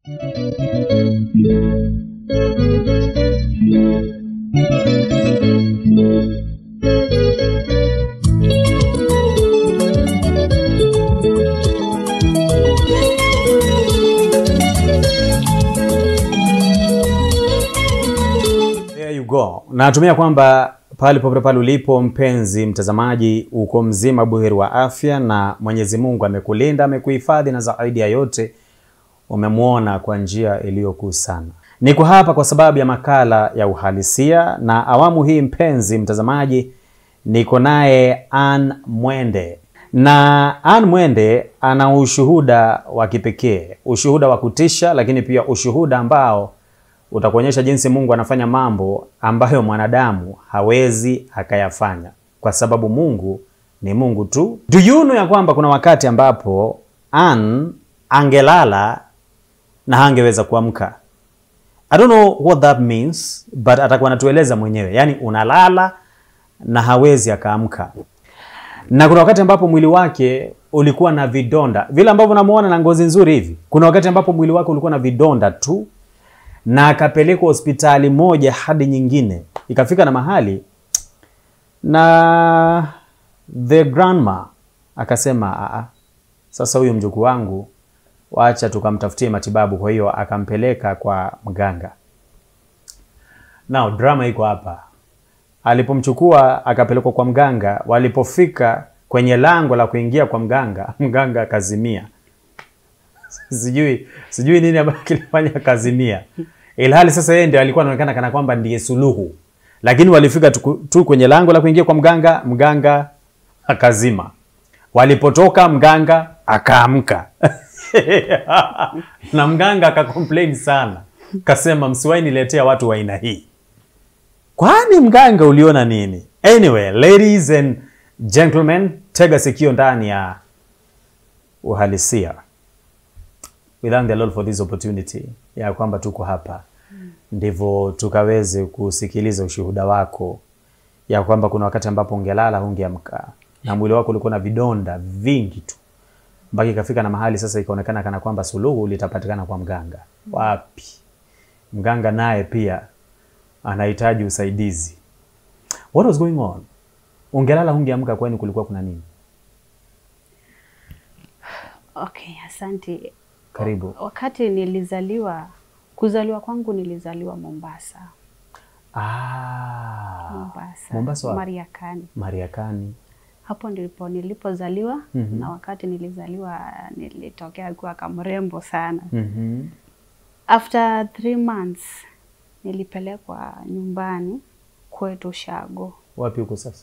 There you go. Natumia kwamba pale popote pale ulipo mpenzi mtazamaji, uko mzima buheri wa afya na Mwenyezi Mungu amekulinda, amekuhifadhi na zaidi ya yote umemwona kwa njia iliyokuu sana. Niko hapa kwa sababu ya makala ya uhalisia, na awamu hii mpenzi mtazamaji, niko naye Ann Mwende, na Ann Mwende ana ushuhuda wa kipekee, ushuhuda wa kutisha, lakini pia ushuhuda ambao utakuonyesha jinsi Mungu anafanya mambo ambayo mwanadamu hawezi akayafanya, kwa sababu Mungu ni Mungu tu. Do you know ya kwamba kuna wakati ambapo Ann angelala na hangeweza kuamka. I don't know what that means but atakuwa anatueleza mwenyewe, yaani unalala na hawezi akaamka, na kuna wakati ambapo mwili wake ulikuwa na vidonda vile ambavyo unamuona na ngozi nzuri hivi. Kuna wakati ambapo mwili wake ulikuwa na vidonda tu na akapelekwa hospitali moja hadi nyingine, ikafika na mahali na the grandma akasema "Aa, sasa huyu mjukuu wangu wacha tukamtafutie matibabu. Kwa hiyo akampeleka kwa mganga. Now drama iko hapa. Alipomchukua akapelekwa kwa mganga, walipofika kwenye lango la kuingia kwa mganga, mganga akazimia. Sijui sijui nini ambacho kilifanya kazimia, ilhali sasa yeye ndio alikuwa anaonekana kana kwamba ndiye suluhu, lakini walifika tu, tu kwenye lango la kuingia kwa mganga, mganga akazima. Walipotoka mganga akaamka na mganga akacomplain sana, kasema msiwahi niletea watu wa aina hii. Kwani mganga uliona nini? Anyway, ladies and gentlemen, tega sikio ndani ya uhalisia. We thank the Lord for this opportunity ya kwamba tuko hapa ndivyo tukaweze kusikiliza ushuhuda wako, ya kwamba kuna wakati ambapo ungelala hungeamka na mwili wako ulikuwa na vidonda vingi tu mpaka ikafika na mahali sasa ikaonekana kana kwamba suluhu litapatikana kwa mganga. Wapi! Mganga naye pia anahitaji usaidizi. What was going on? Ungelala hungeamka, kwani kulikuwa kuna nini? Okay, asante. Karibu. Wakati nilizaliwa, kuzaliwa kwangu nilizaliwa Mombasa. Ah, Mombasa, Mombasa wapi? Mariakani. Mariakani. Hapo ndipo nilipozaliwa Mhm. na wakati nilizaliwa nilitokea kuwa kamrembo sana. Mhm. After three months nilipelekwa nyumbani kwetu Shago, Wapi huko sasa?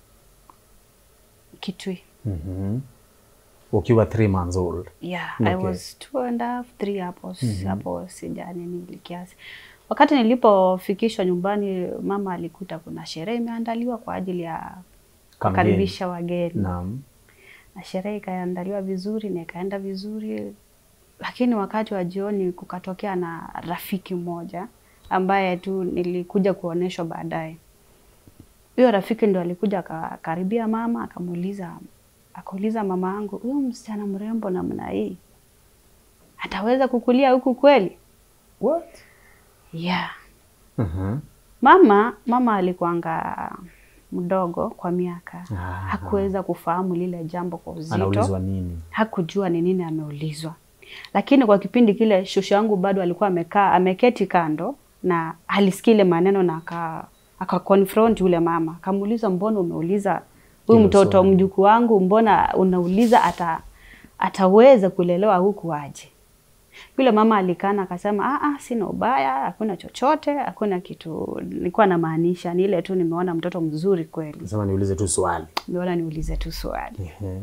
Kitui. Mhm. Ukiwa three months old. Yeah, I Okay. was two and a half, three hapo hapo sijani nili kiasi. Wakati nilipofikishwa nyumbani, mama alikuta kuna sherehe imeandaliwa kwa ajili ya kukaribisha wageni Naam. na sherehe ikaandaliwa vizuri na ikaenda vizuri, lakini wakati wa jioni kukatokea na rafiki mmoja ambaye tu nilikuja kuoneshwa baadaye. Huyo rafiki ndo alikuja akakaribia mama akamuuliza akauliza mama yangu, huyo msichana mrembo namna hii ataweza kukulia huku kweli? What? Yeah. Mhm. Mama mama alikuanga mdogo kwa miaka, Ah. hakuweza kufahamu lile jambo kwa uzito. Anaulizwa nini? hakujua ni nini ameulizwa, lakini kwa kipindi kile shushu yangu bado alikuwa amekaa ameketi kando na alisikia ile maneno na aka aka confront yule mama akamuuliza, mbona umeuliza huyu Hilo mtoto swali. mjukuu wangu, mbona unauliza ata ataweza kulelewa huku aje? Yule mama alikana akasema, ah, ah, sina ubaya, hakuna chochote, hakuna kitu nilikuwa namaanisha, ni ile tu nimeona mtoto mzuri kweli, Nasema niulize tu swali. nimeona niulize tu swali. Ehe.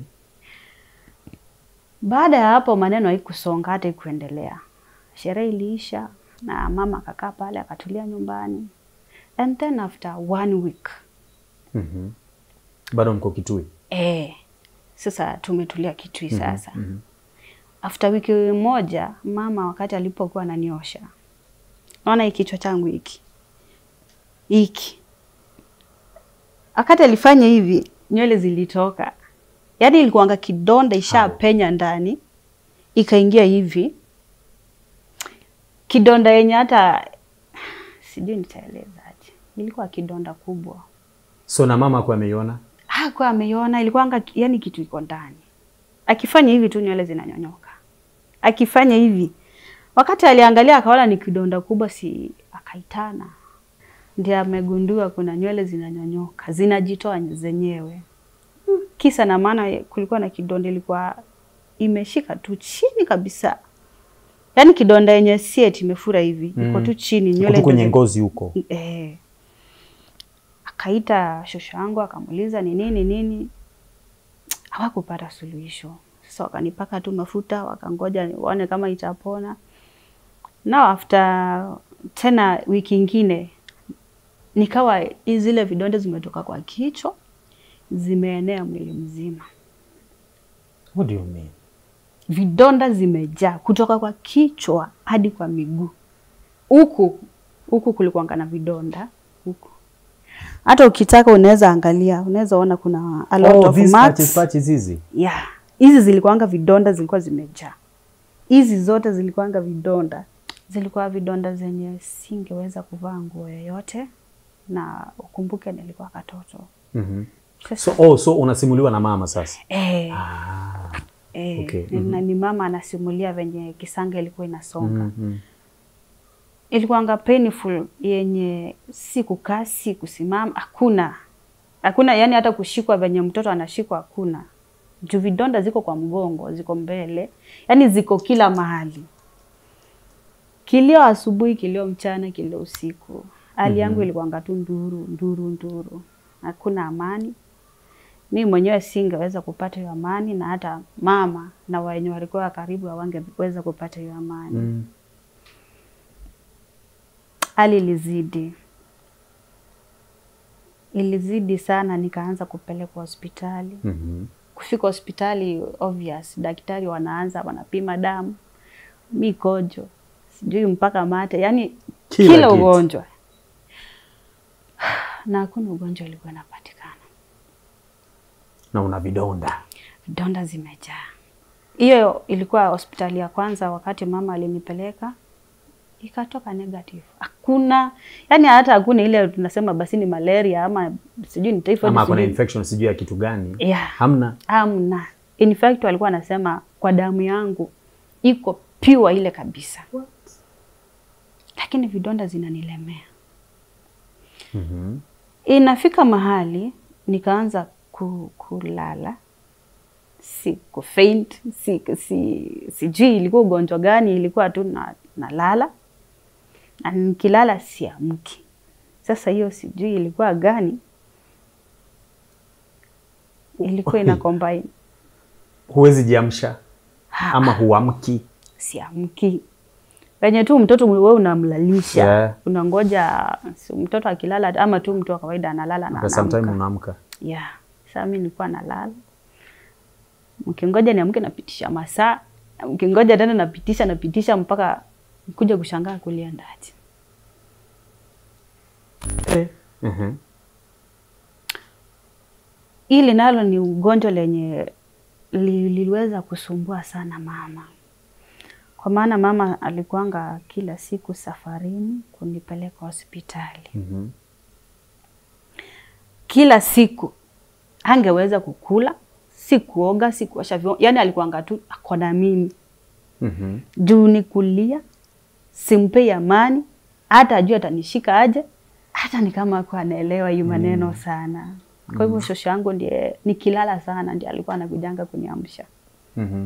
Baada ya hapo maneno haikusonga hata ikuendelea. Sherehe iliisha na mama akakaa pale akatulia nyumbani. And then after one week Mhm. Bado mko Kitui. eh, sasa tumetulia Kitui sasa. mhm. After wiki moja mama wakati alipokuwa ananiosha, naona hii kichwa changu hiki hiki, wakati alifanya hivi nywele zilitoka, yaani ilikuanga kidonda ishapenya ndani ikaingia hivi kidonda yenye hata sijui nitaelezaje, ilikuwa kidonda kubwa. So na mama kwa ameiona? Hakuwa ameiona, ilikuwanga yani kitu iko ndani. Akifanya hivi tu nywele zinanyonyoka, akifanya hivi. Wakati aliangalia akaona ni kidonda kubwa, si akaitana, ndio amegundua kuna nywele zinanyonyoka, zinajitoa zenyewe. Kisa na maana kulikuwa na kidonda ilikuwa imeshika tu chini kabisa, yaani kidonda yenye si eti imefura hivi, iko Mm. tu chini Huku nywele tu kwenye ndio- ngozi huko. Eh. Akaita shosho yangu akamuuliza ni nini nini, hawakupata suluhisho. Sasa wakanipaka tu mafuta, wakangoja waone kama itapona. Now after tena wiki ingine nikawa hi- zile vidonda zimetoka kwa kichwa zimeenea mwili mzima, What do you mean? vidonda zimejaa kutoka kwa kichwa hadi kwa miguu. Huku huku kulikuwanga na vidonda huku, hata ukitaka unaweza angalia, unaweza ona kuna a lot Oh, of these marks. patches, patches hizi. Yeah, hizi zilikuwanga vidonda, zilikuwa zimejaa. Hizi zote zilikuwanga vidonda, zilikuwa vidonda zenye singeweza kuvaa nguo yoyote, na ukumbuke nilikuwa katoto. Mhm. Sasa, So, oh, so unasimuliwa na mama sasa? eh, Ah. eh, okay, ni- na ni mama anasimulia venye kisanga ilikuwa inasonga. Mhm. Ilikuwanga painful yenye si kukaa si kusimama, hakuna hakuna, yani hata kushikwa venye mtoto anashikwa hakuna, juu vidonda ziko kwa mgongo, ziko mbele, yani ziko kila mahali. Kilio asubuhi, kilio mchana, kilio usiku. Hali yangu ilikuwanga tu nduru nduru nduru, hakuna amani. Mi mwenyewe singeweza kupata hiyo amani, na hata mama na wenye walikuwa karibu hawangeweza kupata hiyo amani Mm. hali ilizidi, ilizidi sana, nikaanza kupelekwa hospitali. Mhm. Kufika hospitali, obvious, daktari wanaanza wanapima damu, mikojo, sijui mpaka mate, yani Kila kila, kitu. ugonjwa na hakuna ugonjwa ulikuwa unapatikana. Na una vidonda. Vidonda zimejaa. Hiyo ilikuwa hospitali ya kwanza, wakati mama alinipeleka ikatoka negative. Hakuna yani, hata hakuna ile tunasema basi ni malaria ama sijui ni typhoid. Ama kuna sijui- infection sijui ya kitu gani. Yeah. Hamna. Hamna. In fact walikuwa wanasema kwa damu yangu iko pure ile kabisa, lakini vidonda zinanilemea. Mhm. Inafika mahali nikaanza ku, kulala si kufaint si, si, sijui ilikuwa ugonjwa gani, ilikuwa tu na, nalala na nikilala siamki. Sasa hiyo sijui ilikuwa gani, ilikuwa ina combine Huwezi jiamsha Ha, ama huamki. siamki penye tu mtoto wewe unamlalisha Yeah. unangoja si mtoto akilala ama tu mtu wa kawaida analala na Kwa sometime anaamka. unaamka. Yeah. Sasa mimi nilikuwa nalala. Mkingoja niamke napitisha masaa. Mkingoja tena napitisha napitisha mpaka kuja kushangaa kuliendaje. Eh. Mhm. Hili nalo ni ugonjwa lenye li- liliweza kusumbua sana mama. Kwa maana mama alikuanga kila siku safarini kunipeleka hospitali. Mhm. Kila siku hangeweza kukula, si kuoga, si kuosha vyombo. Yaani alikuanga tu ako na mimi. Mhm. juu ni kulia, simpei amani, hata ajui atanishika aje, hata ni kama akuwa anaelewa hii maneno sana. Kwa hivyo shosho yangu ndiye nikilala sana ndiye alikuwa anakujanga kuniamsha. Mhm.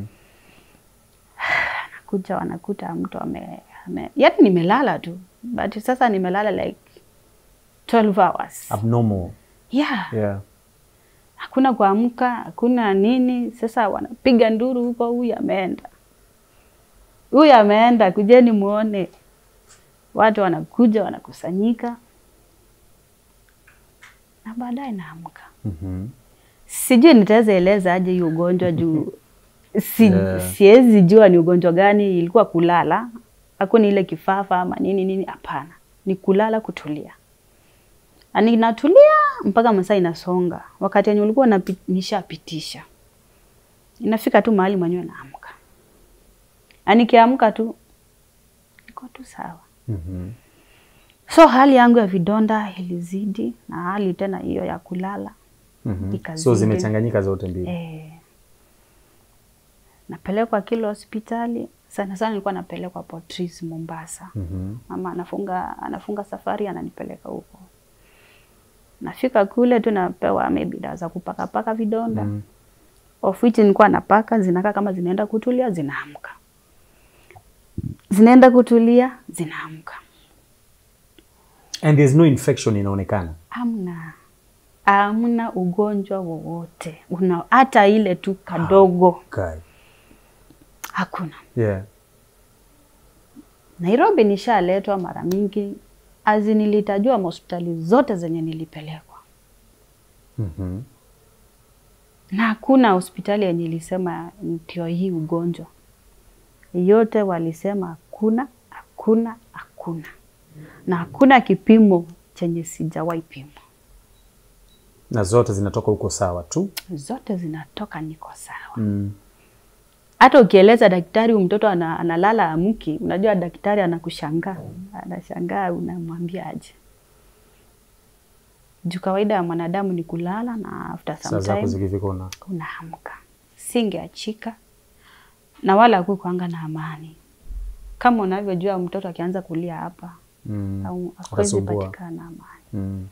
Kuja wanakuta mtu ame, ame yaani nimelala tu but sasa nimelala like 12 hours. Abnormal. Yeah. Yeah. Hakuna kuamka, hakuna nini. Sasa wanapiga nduru huko, huyu ameenda, huyu ameenda, kujeni muone. Watu wanakuja wanakusanyika, na baadaye naamka. Mhm. Sijui nitaweza eleza aje hiyo ugonjwa juu si, Yeah. siwezi jua ni ugonjwa gani. Ilikuwa kulala, hakuna ile kifafa ama nini nini, hapana, ni kulala, kutulia. Na ninatulia mpaka masaa inasonga. Wakati yenye ulikuwa unapi- nishapitisha, inafika tu mahali mwenyewe naamka, na nikiamka tu niko tu sawa. Mhm. So hali yangu ya vidonda ilizidi na hali tena hiyo ya kulala Mhm. Ikazidi. So zimechanganyika zote mbili. eh, napelekwa kila hospitali sana sana, nilikuwa napelekwa Portris Mombasa. Mhm. Mama anafunga anafunga safari ananipeleka huko. Nafika kule tu napewa maybe dawa za kupakapaka vidonda Mm. of which nilikuwa napaka, zinakaa kama zinaenda kutulia, zinaamka, zinaenda kutulia, zinaamka. And there's no infection inaonekana. Amna, amna ugonjwa wowote una hata ile tu kadogo, Okay. hakuna. Yeah. Nairobi nishaletwa mara mingi, azi nilitajua hospitali zote zenye nilipelekwa Mhm. na hakuna hospitali yenye ilisema ndio hii ugonjwa. Yote walisema hakuna, hakuna, hakuna, na hakuna kipimo chenye sijawahi pimwa. Na zote zinatoka huko sawa tu. Zote zinatoka niko sawa. Mm. Hata ukieleza daktari huyu mtoto ana, analala amki, unajua daktari anakushangaa, anashangaa, unamwambia aje? Juu kawaida ya mwanadamu ni kulala na after Saa some zako time zikifika una unaamka. Singeachika na wala hakukuanga na amani. Kama unavyojua mtoto akianza kulia hapa mm. au hakuwezi Atasumbua. patikana amani, Mm.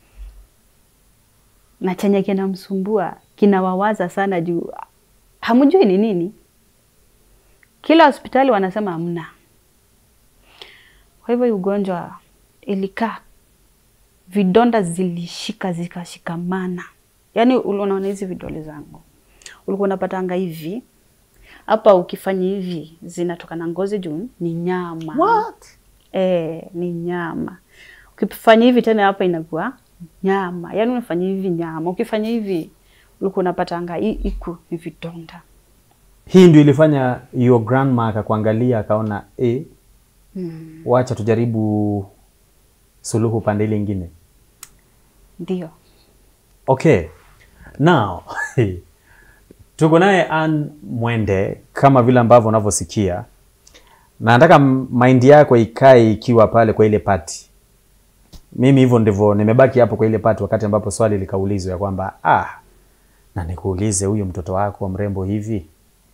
na chenye kinamsumbua kinawawaza sana juu hamjui ni nini. Kila hospitali wanasema hamna. Kwa hivyo hii ugonjwa ilikaa, vidonda zilishika zikashikamana, yaani ul- unaona hizi vidole zangu ulikuwa unapatanga hivi hapa, ukifanya hivi zinatoka na ngozi juu ni nyama What? Eh, ni nyama. Ukifanya hivi tena hapa inakuwa nyama, yaani unafanya hivi nyama, ukifanya hivi ulikuwa unapatanga hii iku ni vidonda. Hii ndio ilifanya your grandma akakuangalia akaona eh, Mm. wacha tujaribu suluhu pande ile ingine. Ndio. Okay. Now, tuko naye Ann Mwende kama vile ambavyo unavyosikia, na nataka m- mind yako ikae ikiwa pale kwa ile pati. Mimi hivyo ndivyo nimebaki hapo kwa ile pati, wakati ambapo swali likaulizwa ya kwamba ah, na nikuulize huyu mtoto wako mrembo hivi,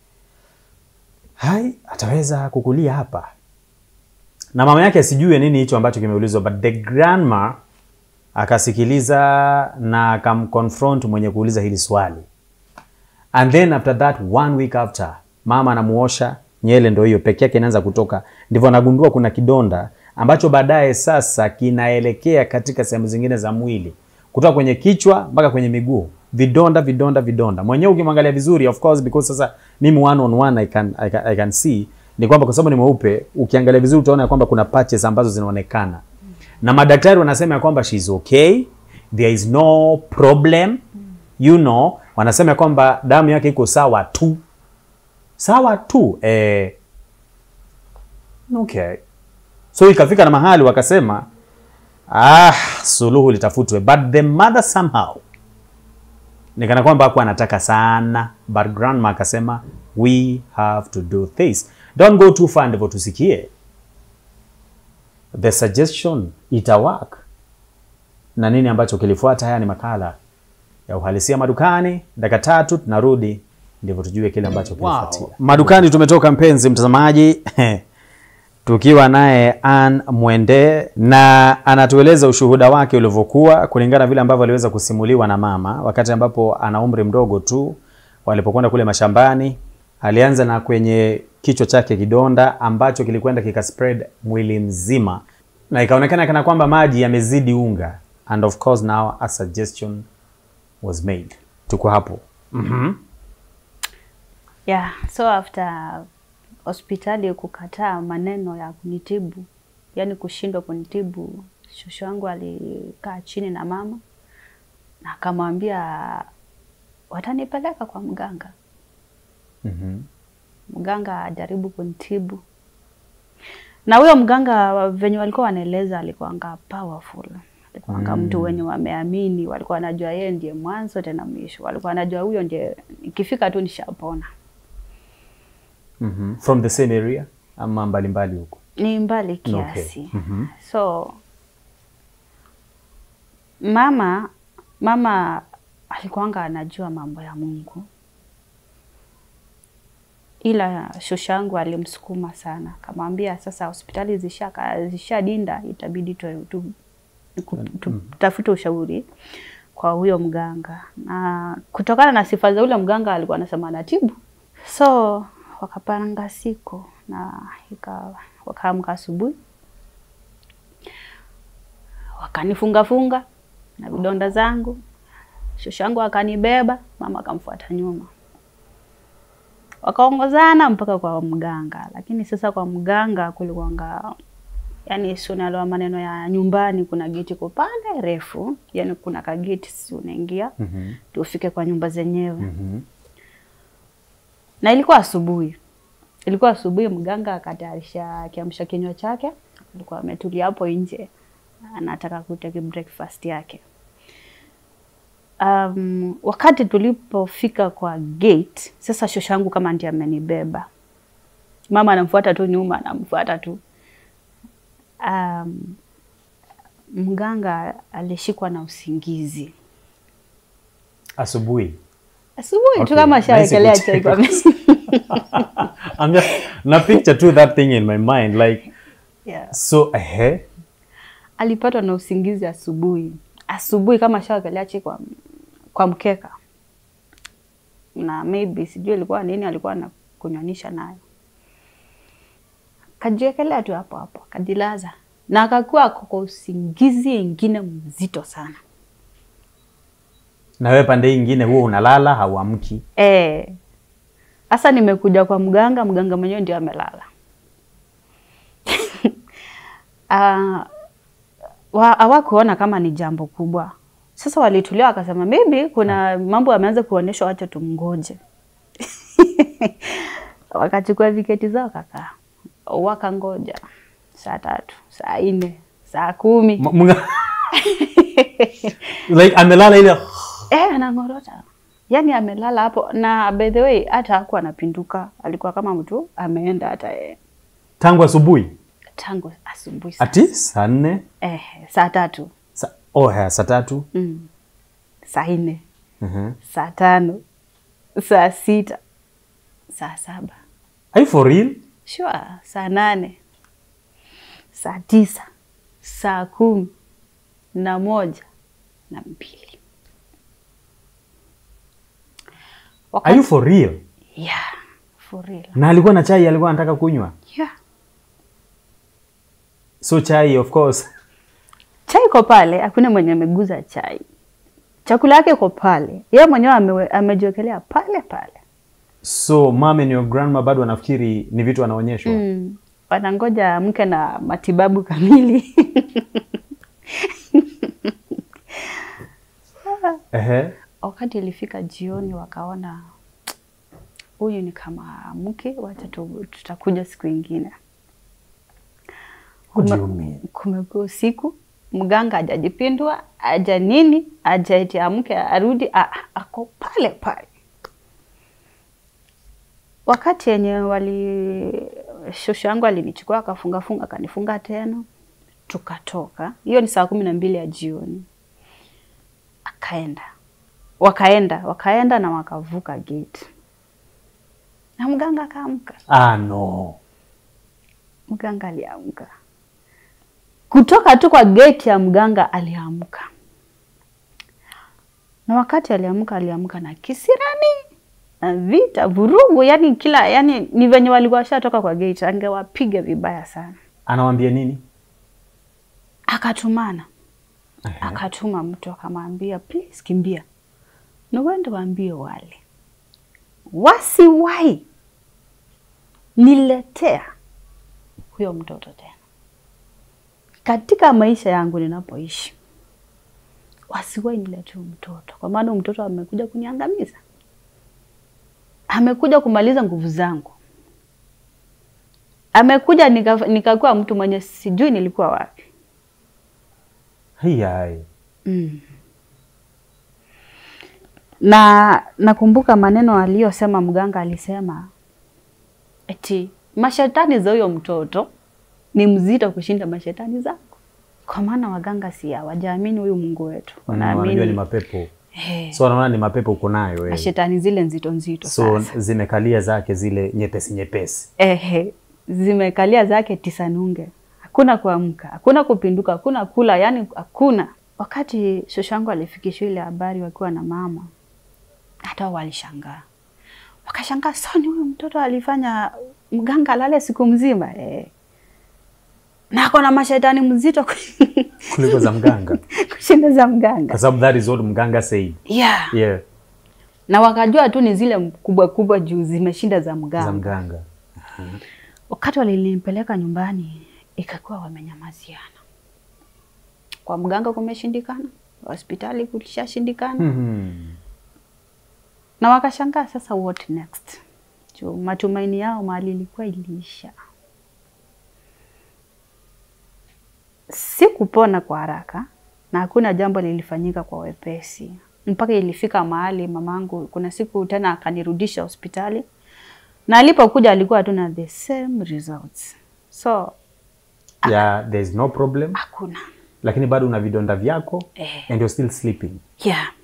hai ataweza kukulia hapa? Na mama yake asijue nini hicho ambacho kimeulizwa, but the grandma akasikiliza na akamconfront mwenye kuuliza hili swali and then after that one week after mama anamuosha nyele ndo hiyo peke yake inaanza kutoka ndivyo anagundua kuna kidonda ambacho baadaye sasa kinaelekea katika sehemu zingine za mwili kutoka kwenye kichwa mpaka kwenye miguu vidonda vidonda vidonda mwenyewe ukimwangalia vizuri of course because sasa mimi one on one I can, I can, I can see ni kwamba kwa sababu ni mweupe ukiangalia vizuri utaona ya kwamba kuna patches ambazo zinaonekana na madaktari wanasema ya kwamba she's okay there is no problem you know wanasema ya kwamba damu yake iko sawa tu sawa tu eh, okay so ikafika na mahali wakasema ah, suluhu litafutwe but the mother somehow nikana kwamba hakuwa anataka sana but grandma akasema we have to do this don't go too far ndivyo tusikie the suggestion itawak na nini ambacho kilifuata haya ni makala ya uhalisia madukani dakika tatu tunarudi ndivyo tujue kile ambacho kilifuatia madukani tumetoka mpenzi mtazamaji tukiwa naye Ann Mwende na anatueleza ushuhuda wake ulivyokuwa kulingana vile ambavyo aliweza kusimuliwa na mama wakati ambapo ana umri mdogo tu walipokwenda kule mashambani. Alianza na kwenye kichwa chake kidonda ambacho kilikwenda kikaspread mwili mzima na ikaonekana kana kwamba maji yamezidi unga and of course now a suggestion was made. Tuko hapo. Mhm. Yeah, so after hospitali kukataa maneno ya kunitibu, yani kushindwa kunitibu, shosho yangu alikaa chini na mama na akamwambia watanipeleka kwa mganga, Mhm. mganga ajaribu kunitibu. Na huyo mganga venye walikuwa wanaeleza alikuwanga powerful, alikuwanga Mm. mtu wenye wameamini, walikuwa wanajua yeye ndiye mwanzo tena mwisho, walikuwa wanajua huyo ndiye ikifika tu nishapona. Mhm. From the same area ama mbalimbali huko. ni mbali kiasi Okay. Mhm. so mama mama alikuwanga anajua mambo ya Mungu, ila shoshangu alimsukuma sana, akamwambia sasa hospitali zisha zishadinda, itabidi tu, tu, tu, tu, tafute ushauri kwa huyo mganga, na kutokana na sifa za ule mganga alikuwa anasema anatibu, so wakapanga siku na ika wakaamka asubuhi wakanifunga funga na vidonda zangu, shoshangu akanibeba, mama akamfuata nyuma, wakaongozana mpaka kwa mganga. Lakini sasa kwa mganga kulikuwanga, yani si unaelewa maneno ya nyumbani, kuna geti ko pale refu, yani kuna kageti, si unaingia Mhm. ndio ufike kwa nyumba zenyewe Mhm. na ilikuwa asubuhi, ilikuwa asubuhi. Mganga akatayarisha kiamsha kinywa chake, alikuwa ametulia hapo nje, anataka kuteki breakfast yake. Um, wakati tulipofika kwa gate, sasa shoshangu kama ndiye amenibeba, mama anamfuata tu nyuma, anamfuata tu um, mganga alishikwa na usingizi Asubuhi. asubuhi tu Okay, kama nice ashawekelea kucheka. chai kwa meza. I'm just na picture to that thing in my mind like yeah. so eh alipatwa na usingizi asubuhi asubuhi kama shawekelea chai kwa, kwa mkeka na maybe sijui ilikuwa nini alikuwa anakunywanisha nayo kajiwekelea tu hapo hapo akajilaza na akakuwa ako kwa usingizi ingine mzito sana na wewe pande hii ingine huo unalala hauamki. Eh. Sasa nimekuja kwa mganga, mganga mwenyewe ndio amelala. Ah, wa- hawakuona kama ni jambo kubwa. Sasa walitulia wakasema maybe kuna mambo yameanza kuonyeshwa, wacha tumngoje. Wakachukua viketi zao kakaa, wakangoja saa tatu, saa nne, saa kumi M- mga- like amelala ile Eh, anang'orota. Yaani amelala hapo na by the way hata hakuwa anapinduka. Alikuwa kama mtu ameenda hata yeye. tangu asubuhi Tangu asubuhi saa, ati saa nne eh, saa tatu, sa, oh, haya, saa tatu mm. saa nne, Mhm. saa tano, saa sita, saa saba, Are you for real? sure, saa nane, saa tisa, saa kumi na moja na mbili. Are you for real? Yeah, for real. Na alikuwa na chai alikuwa anataka kunywa. Yeah. So chai of course. chai iko pale, hakuna mwenye ameguza chai. Chakula yake iko pale, yeye mwenyewe ame, amejiwekelea pale pale. So mom and your grandma bado wanafikiri ni vitu wanaonyeshwa. Mm. Wanangoja mke na matibabu kamili. Ehe. Wakati ilifika jioni, wakaona huyu ni kama mke, wacha tu- tutakuja siku ingine. What do Kume- you mean? Kumekuwa usiku, mganga hajajipindua, haja nini, hajaiti amke arudi, a- a- ako pale pale. Wakati yenye wali shosho yangu alinichukua akafungafunga akanifunga tena, tukatoka. Hiyo ni saa kumi na mbili ya jioni, akaenda wakaenda wakaenda na wakavuka gate na mganga akaamka. Ah no. Mganga aliamka kutoka tu kwa geti ya mganga, aliamka na wakati aliamka, aliamka na kisirani na vita, vurugu, yani kila yani ni venye walikuwa washatoka kwa geti, angewapiga vibaya sana. Anawambia nini? Akatumana, Ehe. akatuma mtu akamwambia, please kimbia na uende waambie wale wasiwahi niletea huyo mtoto tena katika maisha yangu ninapoishi, wasiwahi niletea huyo mtoto, kwa maana huyo mtoto amekuja kuniangamiza, amekuja kumaliza nguvu zangu, amekuja nika- nikakuwa mtu mwenye sijui nilikuwa wapi. Hai hai. Mm. Na nakumbuka maneno aliyosema mganga, alisema eti mashetani za huyo mtoto ni mzito kushinda mashetani zako, kwa maana waganga si hawajaamini huyu Mungu wetu, Mm, wanajua ni wanaamini mapepo eh, so wanaona ni mapepo uko nayo wewe. mashetani zile nzito nzito so sasa. zimekalia zake zile nyepesi nyepesi Ehe, zimekalia zake tisa nunge, hakuna kuamka, hakuna kupinduka, hakuna kula, yani hakuna. Wakati shoshangu alifikishwa ile habari wakiwa na mama, hata wao walishangaa, wakashangaa, soni huyu mtoto alifanya mganga alale siku mzima eh. na ako na mashetani mzito kuliko za mganga kushinda za mganga kwa sababu that is what mganga said yeah. yeah na wakajua tu ni zile kubwa kubwa juu zimeshinda za za mganga. mganga Wakati walinipeleka nyumbani, ikakuwa wamenyamaziana. Kwa mganga kumeshindikana, hospitali kulishashindikana, Mhm. na wakashangaa sasa, what next? Juu matumaini yao mahali ilikuwa iliisha. Si kupona kwa haraka na hakuna jambo lilifanyika kwa wepesi, mpaka ilifika mahali mamangu, kuna siku tena akanirudisha hospitali, na alipokuja alikuwa hatuna the same results, so yeah there is no problem hakuna lakini bado una vidonda vyako eh. and you're still sleeping Yeah.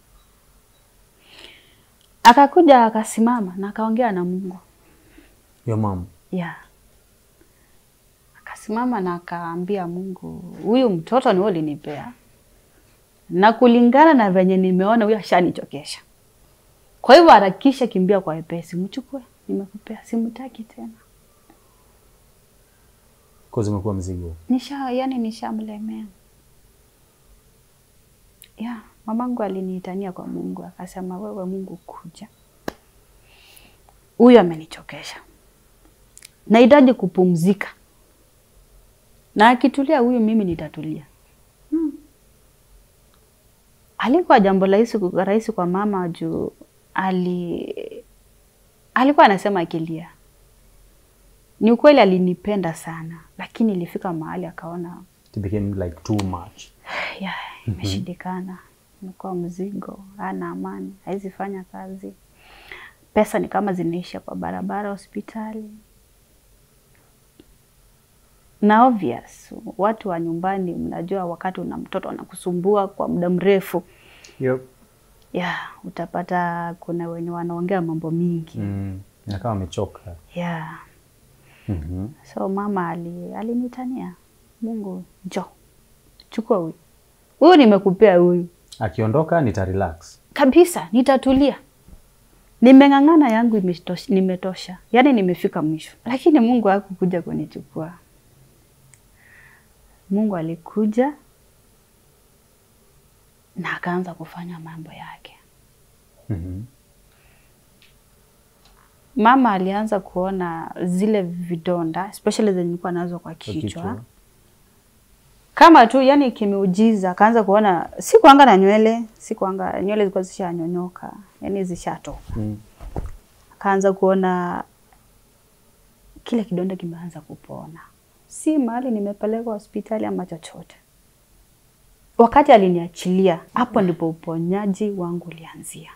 Akakuja akasimama na akaongea na Mungu. your mom Yeah. Akasimama na akaambia Mungu, huyu mtoto ni wewe ulinipea, na kulingana na venye nimeona huyu ashanichokesha. Kwa hivyo harakisha, kimbia kwa wepesi, mchukue, nimekupea, simtaki tena. cause umekuwa mzigo Nisha, yani nishamlemea. Ya, mamangu aliniitania kwa Mungu akasema, wewe Mungu kuja, huyu amenichokesha, nahitaji kupumzika, na akitulia huyu mimi nitatulia. Hmm. Alikuwa jambo rahisi rahisi kwa mama juu ali alikuwa anasema akilia ni ukweli alinipenda sana, lakini ilifika mahali akaona it became like too much ya imeshindikana, imekuwa mzigo, hana amani, hawezi fanya kazi, pesa ni kama zinaisha kwa barabara, hospitali na obvious, watu wa nyumbani, mnajua wakati una mtoto anakusumbua kwa muda mrefu yep. ya utapata kuna wenye wanaongea mambo mingi mm. inakaa wamechoka ya mm-hmm. So mama ali alinitania, Mungu njo chukua huyu huyu, nimekupea huyu akiondoka nita relax kabisa, nitatulia. Nimeng'ang'ana yangu imetosha, nimetosha, yaani nimefika mwisho, lakini Mungu hakukuja kunichukua. Mungu alikuja na akaanza kufanya mambo yake. mm-hmm. Mama alianza kuona zile vidonda especially zenye nilikuwa nazo kwa kichwa, kama tu yani kimeujiza, akaanza kuona si kuanga na nywele, si kuanga nywele zilikuwa zishanyonyoka, yani zishatoka. mm. Akaanza kuona kile kidonda kimeanza kupona, si mahali nimepelekwa hospitali ama chochote. Wakati aliniachilia, hapo ndipo uponyaji wangu ulianzia.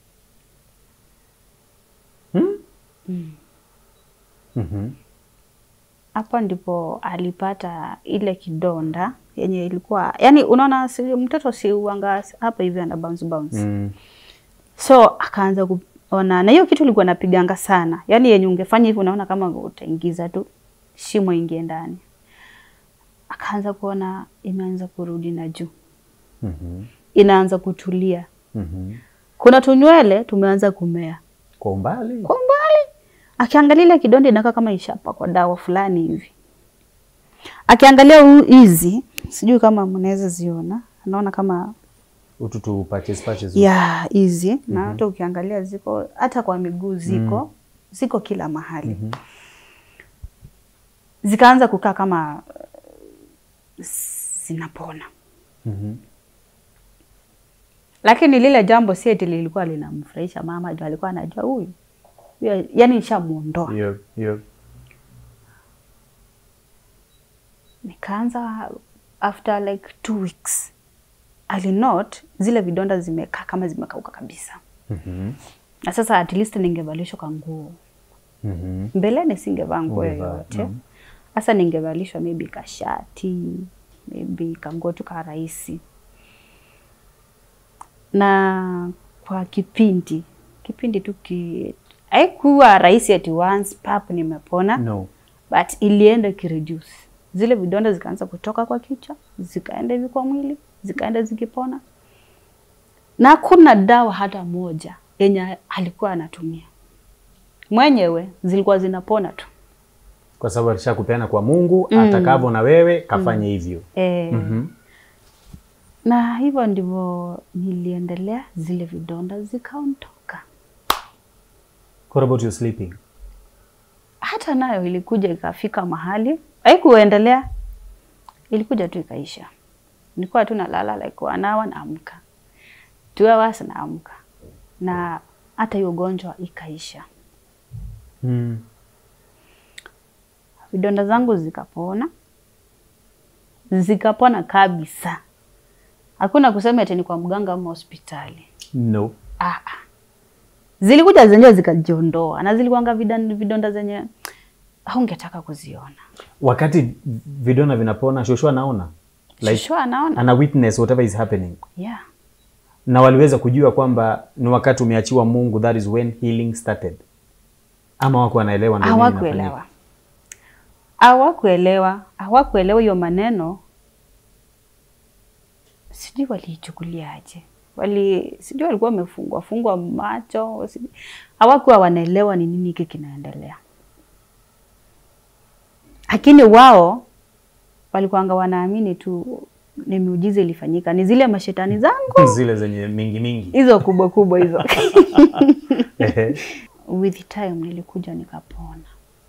Hmm? Mm. mm-hmm. hapo ndipo alipata ile kidonda yenye ilikuwa yani, unaona si, mtoto si uanga hapa hivi ana bounce bounce mm. so akaanza kuona, na hiyo kitu ilikuwa napiganga sana, yani yenye ungefanya hivi unaona kama utaingiza tu shimo ingie ndani. Akaanza kuona imeanza kurudi na juu, mm-hmm. inaanza kutulia, mm-hmm. kuna tunywele tumeanza kumea kwa umbali kwa mbali. Akiangalia ile kidonda inakaa kama ishapakwa dawa fulani hivi. Akiangalia huu hizi, sijui kama mnaweza ziona, anaona kama ututu patches patches ya hizi na hata ukiangalia ziko hata kwa miguu ziko ziko kila mahali Mhm. zikaanza kukaa kama uh, zinapona, mm-hmm. lakini lile jambo si eti lilikuwa linamfurahisha mama, juu alikuwa anajua huyu huyu- yani nishamuondoa. yep. yep. Nikaanza after like two weeks alinot zile vidonda zimekaa kama zimekauka kabisa, mm-hmm. na sasa at least ningevalishwa kwa nguo mm-hmm. mbeleni singevaa nguo Ungevaa, yoyote mm. Sasa ningevalishwa maybe kashati, maybe kanguo tu ka rahisi. Na kwa kipindi, kipindi tu ki haikuwa rahisi ati once pap nimepona No. but ilienda ikireduce. Zile vidonda zikaanza kutoka kwa kichwa, zikaenda hivi kwa mwili, zikaenda zikipona, na hakuna dawa hata moja yenye alikuwa anatumia mwenyewe, zilikuwa zinapona tu. Kwa sababu alishakupeana kwa Mungu atakavyo na wewe kafanye hivyo. E, Mhm. na hivyo ndivyo niliendelea, zile vidonda zikaondoka. What about your sleeping? Hata nayo ilikuja ikafika mahali haikuendelea, ilikuja tu ikaisha. Nilikuwa tu nalala like one hour naamka, two hours naamka, na hata hiyo ugonjwa ikaisha. Mm. Vidonda zangu zikapona, zikapona kabisa. Hakuna kusema eti ni kwa mganga ama hospitali. No. Ah, ah. Zilikuja zenyewe zikajiondoa, na zilikuwanga vidonda, vidonda zenye haungetaka kuziona. Wakati vidonda vinapona, Joshua anaona like Shushu anaona ana witness whatever is happening. yeah. Na waliweza kujua kwamba ni wakati umeachiwa Mungu, that is when healing started. Ama wako wanaelewa ndio nini Hawakuelewa, inafanyika? hawakuelewa, hawakuelewa hiyo maneno. Sijui waliichukuliaje, wali sijui walikuwa wamefungwa fungwa macho, sijui hawakuwa wanaelewa ni nini hiki kinaendelea, lakini wao walikuwanga wanaamini tu ni miujiza ilifanyika, ni zile mashetani zangu Zile zenye mingi mingi. hizo kubwa kubwa hizo. Ehe. with time nilikuja nikapona,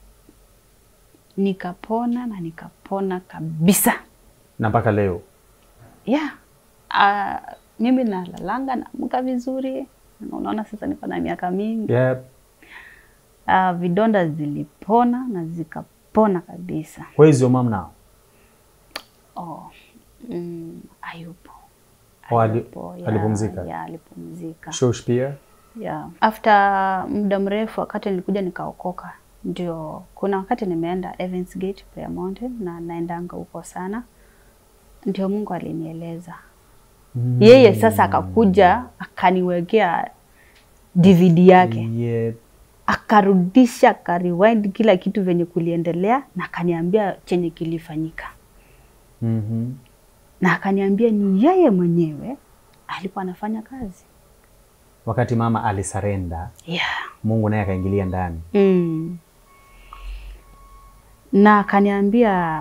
nikapona na nikapona kabisa. na mpaka leo. Yeah. Uh, mimi nalalanga naamka vizuri, na unaona sasa niko na miaka mingi Yeah. uh, vidonda zilipona na zikapona kabisa. Where is your mom now? Oh, mm, hayupo Oh, ali- Hayupo, yeah, alipumzika? yeah, alipumzika. Shosh pia? Yeah. After muda mrefu wakati nilikuja nikaokoka, ndio kuna wakati nimeenda Evans Gate Prayer Mountain na naendanga huko sana, ndio Mungu alinieleza Mm. yeye sasa akakuja akaniwekea DVD yake Yeah. akarudisha akarewind kila kitu venye kuliendelea na akaniambia chenye kilifanyika Mhm. na akaniambia ni yeye mwenyewe alikuwa anafanya kazi Wakati mama alisarenda, yeah. Mungu naye akaingilia ndani. Mm. Na akaniambia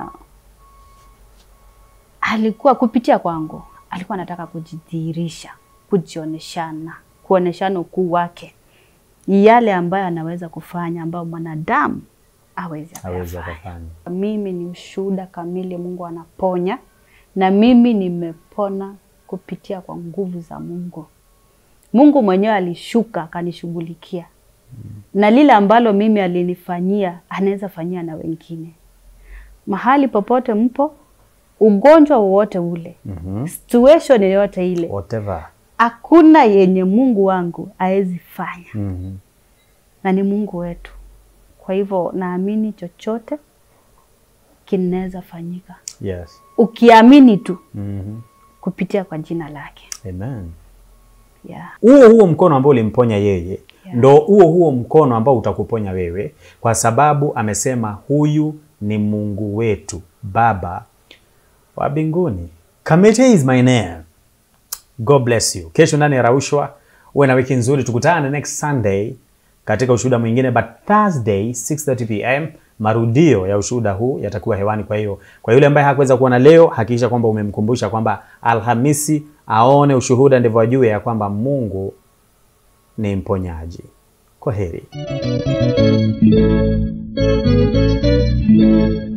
alikuwa kupitia kwangu, alikuwa anataka kujidhihirisha, kujioneshana, kuoneshana ukuu wake, yale ambayo anaweza kufanya ambayo mwanadamu awezi Awezi akayafanya. akafanya. Mimi ni ushuhuda kamili, Mungu anaponya na mimi nimepona kupitia kwa nguvu za Mungu. Mungu mwenyewe alishuka akanishughulikia na lile ambalo mimi alinifanyia anaweza fanyia na wengine. Mahali popote mpo, ugonjwa wowote ule, Mhm. situation yoyote ile, Whatever. hakuna yenye Mungu wangu hawezi fanya, Mhm. na ni Mungu wetu. Kwa hivyo naamini chochote kinaweza fanyika Yes. ukiamini tu Mhm. kupitia kwa jina lake. Amen. Yeah. Huo huo mkono ambao ulimponya yeye Yeah. ndo huo huo mkono ambao utakuponya wewe, kwa sababu amesema huyu ni Mungu wetu Baba wa mbinguni. Kamete is my name. God bless you. Kesho ndani ya Raushwa, uwe na wiki nzuri. Tukutane next Sunday katika ushuhuda mwingine, but Thursday 6:30 pm marudio ya ushuhuda huu yatakuwa hewani. Kwa hiyo kwa yule ambaye hakuweza kuona leo, hakikisha kwamba umemkumbusha kwamba Alhamisi aone ushuhuda, ndivyo ajue ya kwamba Mungu ni mponyaji. Kwa heri.